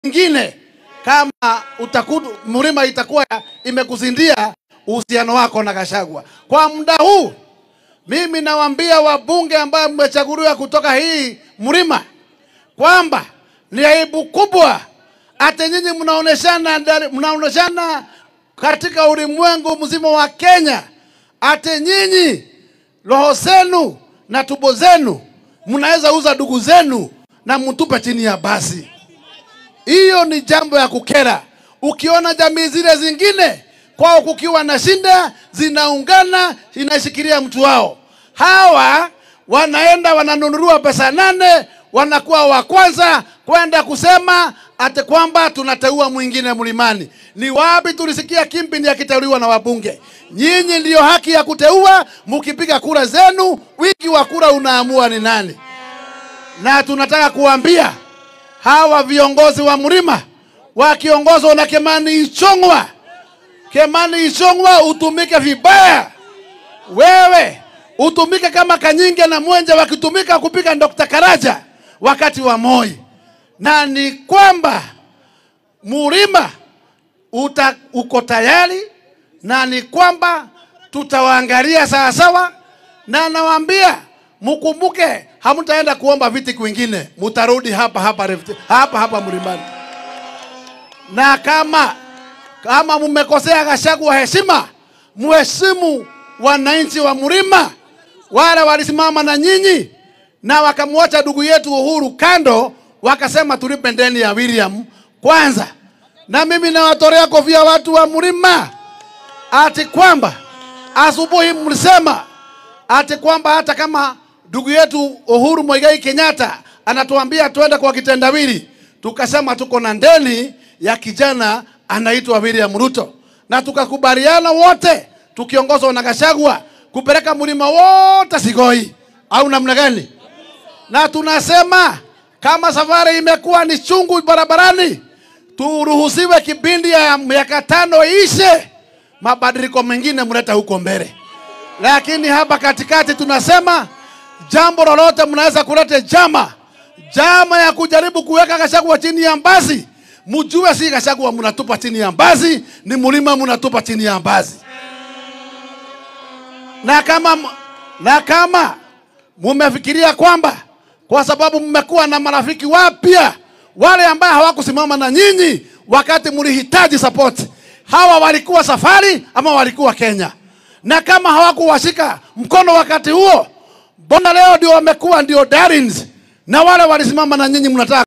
ingine kama utakudu, Mlima itakuwa imekuzindia uhusiano wako na Gachagua. Kwa muda huu mimi nawaambia wabunge ambao mmechaguliwa kutoka hii Mlima kwamba ni aibu kubwa hata nyinyi mnaoneshana mnaoneshana katika ulimwengu mzima wa Kenya, hata nyinyi roho zenu na tumbo zenu mnaweza uza ndugu zenu na mtupe chini ya basi. Hiyo ni jambo ya kukera. Ukiona jamii zile zingine kwao kukiwa na shinda, zinaungana inashikilia mtu wao. Hawa wanaenda wananunuliwa pesa nane, wanakuwa wa kwanza kwenda kusema ate kwamba tunateua mwingine mlimani. Ni wapi tulisikia Kimpini akiteuliwa na wabunge? Nyinyi ndiyo haki ya kuteua, mkipiga kura zenu, wingi wa kura unaamua ni nani. Na tunataka kuambia hawa viongozi wa Mlima wakiongozwa na Kimani Ichung'wa, Kimani Ichung'wa utumike vibaya, wewe utumike kama Kanyinge na Mwenje wakitumika kupiga Dr. Karaja wakati wa Moi, na ni kwamba Mlima uta, uko tayari na ni kwamba tutawaangalia sawasawa, na nawaambia mkumbuke, hamtaenda kuomba viti kwingine, mutarudi hapa hapa Rift- hapa hapa Mlimani, na kama kama mmekosea Gachagua heshima, muheshimu wananchi wa Mlima, wale walisimama na nyinyi na wakamwacha ndugu yetu Uhuru kando, wakasema tulipe deni ya William kwanza. Na mimi nawatolea kofia watu wa Mlima ati kwamba asubuhi mlisema ati kwamba hata kama ndugu yetu Uhuru Muigai Kenyatta anatuambia tuende kwa kitendawili, tukasema tuko na ndeni ya kijana anaitwa William Ruto, na tukakubaliana wote tukiongozwa na Gachagua kupeleka mlima wote Sigoi, au namna gani? Na tunasema kama safari imekuwa ni chungu barabarani, turuhusiwe kipindi ya miaka tano ishe, mabadiliko mengine mleta huko mbele. Lakini hapa katikati tunasema jambo lolote mnaweza kuleta jama jama ya kujaribu kuweka Gachagua chini ya mbazi, mjue si Gachagua mnatupa chini ya mbazi, ni mlima mnatupa chini ya mbazi. Na kama na kama mumefikiria kwamba kwa sababu mmekuwa na marafiki wapya wale ambao hawakusimama na nyinyi wakati mlihitaji support, hawa walikuwa safari ama walikuwa Kenya, na kama hawakuwashika mkono wakati huo, mbona leo ndio wamekuwa ndio darlings, na wale walisimama na nyinyi mnataka